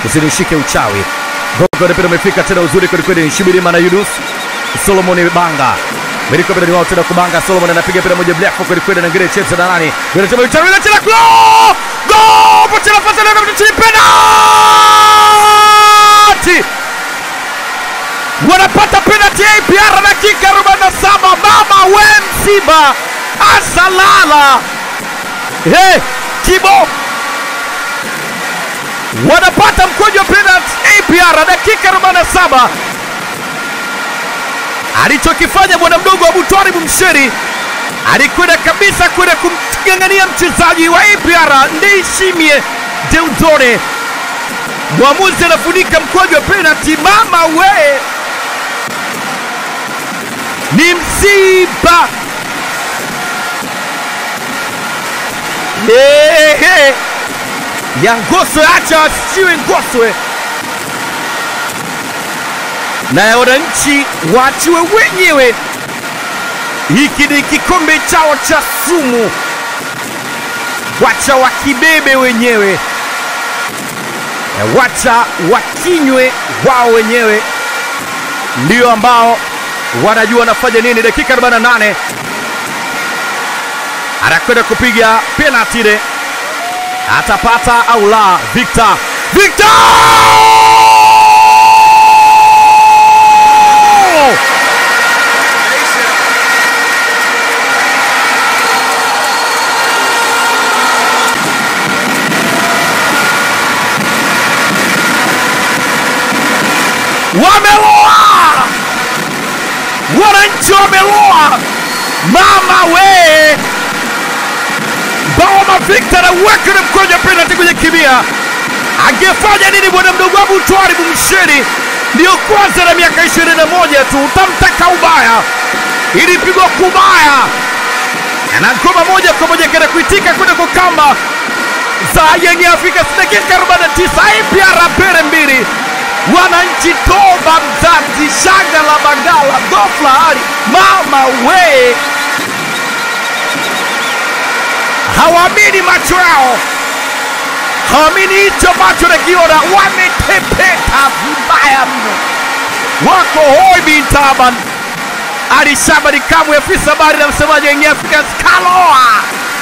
usinishike uchawi. Gogo mpira umefika tena uzuri kwelikweli, Shibirima na Yunus Solomon Banga Meriko mpira ni wao tena kubanga. Solomon anapiga mpira moja mrefu kwelikweli, na ngine cheza na nani, ngine cheza uchawi, na tena gol gol, pote nafasi na mchezaji penalty wanapata penalty ya APR dakika 47. Mama we Msiba asalala hey, Kibo wanapata mkojo wa penalty APR dakika 47. Alichokifanya bwana mdogo Abu Twaribu Msheri alikwenda kabisa kwenda kumng'ang'ania mchezaji wa APR Ndayishimiye Deudore. Mwamuzi anafunika mkojo wa penalty. Mama we ni msiba hey, hey. ya Ngoswe, acha asiwe Ngoswe na ya wananchi waachiwe wenyewe. Hiki ni kikombe chao cha sumu, wacha wakibebe wenyewe, wacha wakinywe wao wenyewe, ndio ambao wanajua wanafanya nini. Dakika 48 anakwenda kupiga penalti ile, atapata au la? Victor, Victor wameloa, wananchi wameloa. Mama we, Baoma Victor aweka na mkojo wa penalti kwenye kimia. Angefanya nini bwana mdogo Abu Twaribu Msheri? Ndiyo kwanza na miaka 21 tu, utamtaka ubaya, ilipigwa kubaya na ngoma moja kwa moja kaenda kuitika kwenda kwa kamba za Young Africans. Dakika 49 APR pere mbili wananchi toba mzazi shanga la Bagala ghafla hali mama we, hawaamini macho yao, hawaamini hicho macho nakiona, wametepeta vibaya mno, wako hoi bin taban. Ali Shabani Kamwe, afisa habari na msemaji wa Young Africans, kaloa